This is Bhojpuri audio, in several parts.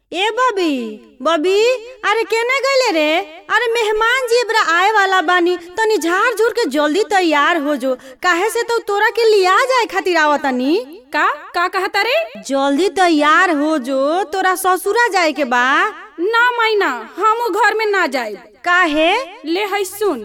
ए बबी बबी अरे केने गईले रे अरे मेहमान जी एबरा आए वाला बानी तनी झाड़ झूर के जल्दी तैयार हो जो काहे से तो तोरा के लिया जाए खातिर आवतनी का का कहता रे जल्दी तैयार हो जो तोरा ससुरा जाए के बा ना माइना हम घर में ना जाए काहे ले है सुन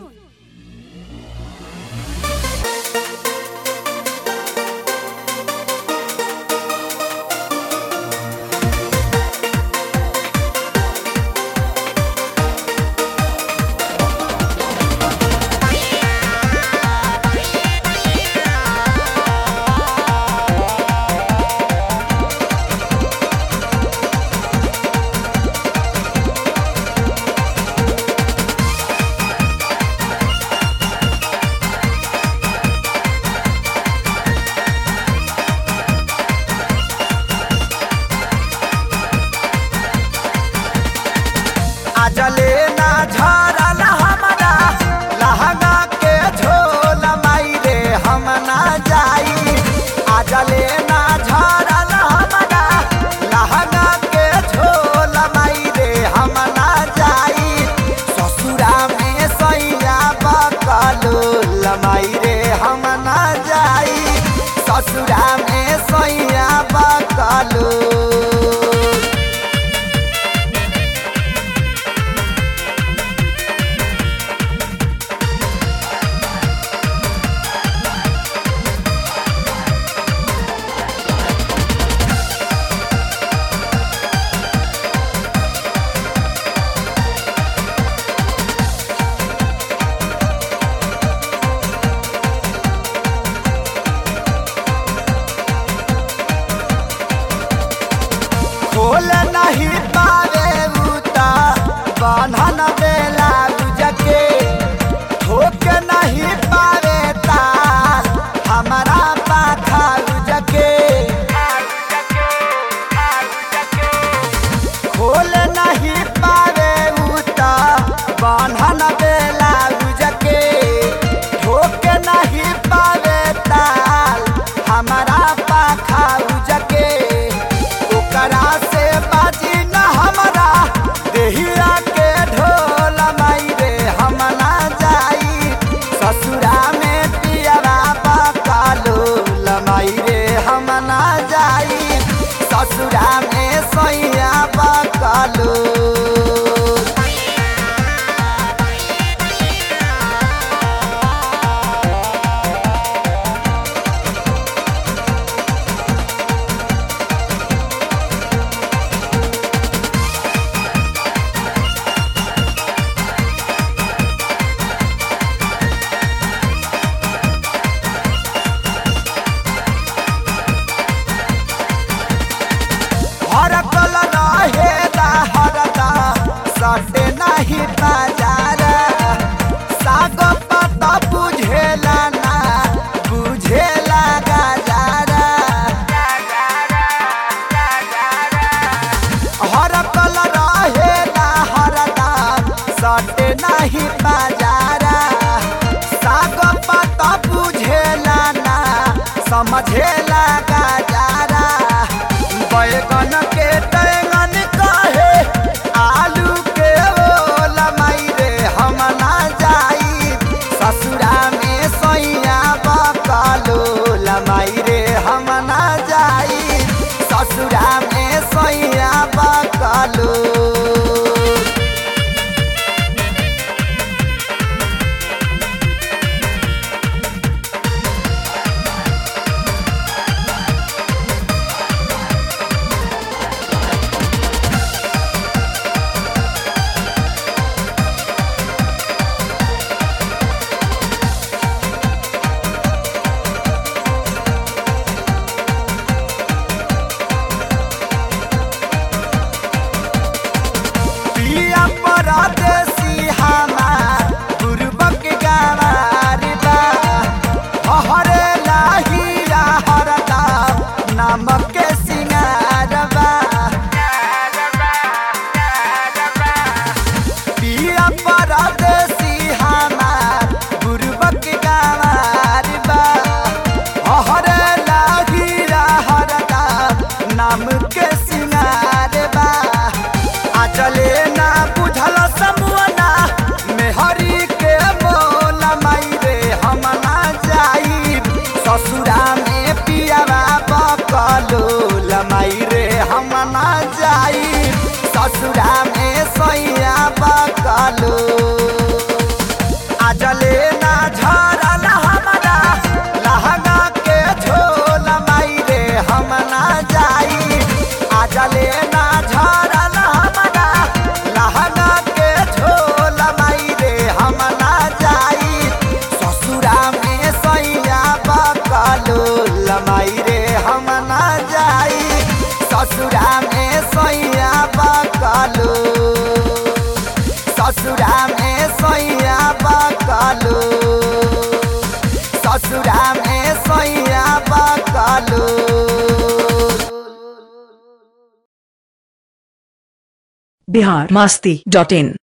आजले ना झरल हमरा लहंगा के झोल माई रे हम ना जाई आजले ना झरल हमरा लहंगा के झोल माई रे हम ना जाई ससुरा में सैया बकलो लमाई रे हम ना जाई ससुरा में सैया बकलो खोल नहीं पावे उता बंधन बेला उजके ठोक नहीं पावे तार हमारा पाखा उजके खोल नहीं पावे उता बंधन बेला उजके ठोक नहीं पावे ताल हमारा पाखा उजके ओकरा से बाजी न हमरा देहिया के ढोल माई रे हम ना जाई ससुरा में पियरा बकालो लमाई रे हम ना जाई ससुरा में सैया बकालो हर कल रहे हरदा सटे नहीं बाजार साग पता बुझेला ना बुझेला गजारा हर कल रहे हरदा सटे नहीं बाजारा साग पता बुझेला ना समझेला गजारा बैगन के टैंगन कहे आलू के ओल माई रे हम ना जाई ससुरा में सैया बकलो लमाई रे हम ना जाई ससुरा में सैया बकलो पिया परदेसी हमार गुरबक गवार बा हरे लाहिया हरदा नामक के सिंगार बा पिया परदेसी हमार गुरबक गवार बा हरे लाहिया हरदा नाम के सिंगार बा जाई ससुरा में सैया बकलो आजले ना झरल हमरा लहंगा के झोल माई रे हम ना जाई आजले ना झरल हमरा लहंगा के झोल माई रे हम ना जाई ससुरा में सैया बकलो लमाई रे हम ना जाई ससुरा में सैया बकलो ससुरा में सैया बकलो ससुरा में सैया बकलो बिहार मस्ती डॉट इन